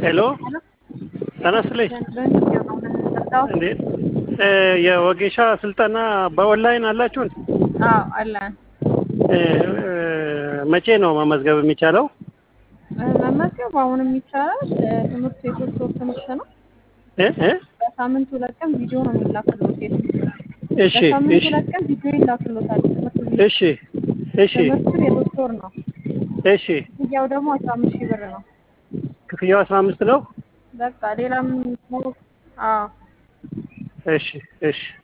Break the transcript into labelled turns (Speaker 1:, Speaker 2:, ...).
Speaker 1: ሄሎ ተነስልኝ እንዴት የወጌሻ ስልጠና በኦንላይን አላችሁን?
Speaker 2: አዎ አለን።
Speaker 1: መቼ ነው መመዝገብ የሚቻለው?
Speaker 2: መመዝገብ አሁንም ይቻላል። ትምህርቱ የሶስት ወር ትምህርት ነው።
Speaker 1: እ እ
Speaker 2: በሳምንት ሁለት ቀን ቪዲዮ ነው የሚላክሎት።
Speaker 1: እሺ
Speaker 2: በሳምንት
Speaker 1: እሺ
Speaker 2: ሁለት ቀን ቪዲዮ ይላክሎታል። ትምህርት ቪዲዮ
Speaker 1: እሺ እሺ
Speaker 2: ትምህርቱ የሶስት ወር ነው።
Speaker 1: እሺ
Speaker 2: ክፍያው ደግሞ አስራ አምስት ሺህ ብር ነው።
Speaker 1: ክፍያው አስራ አምስት ነው።
Speaker 2: በቃ ሌላም አዎ
Speaker 1: እሺ እሺ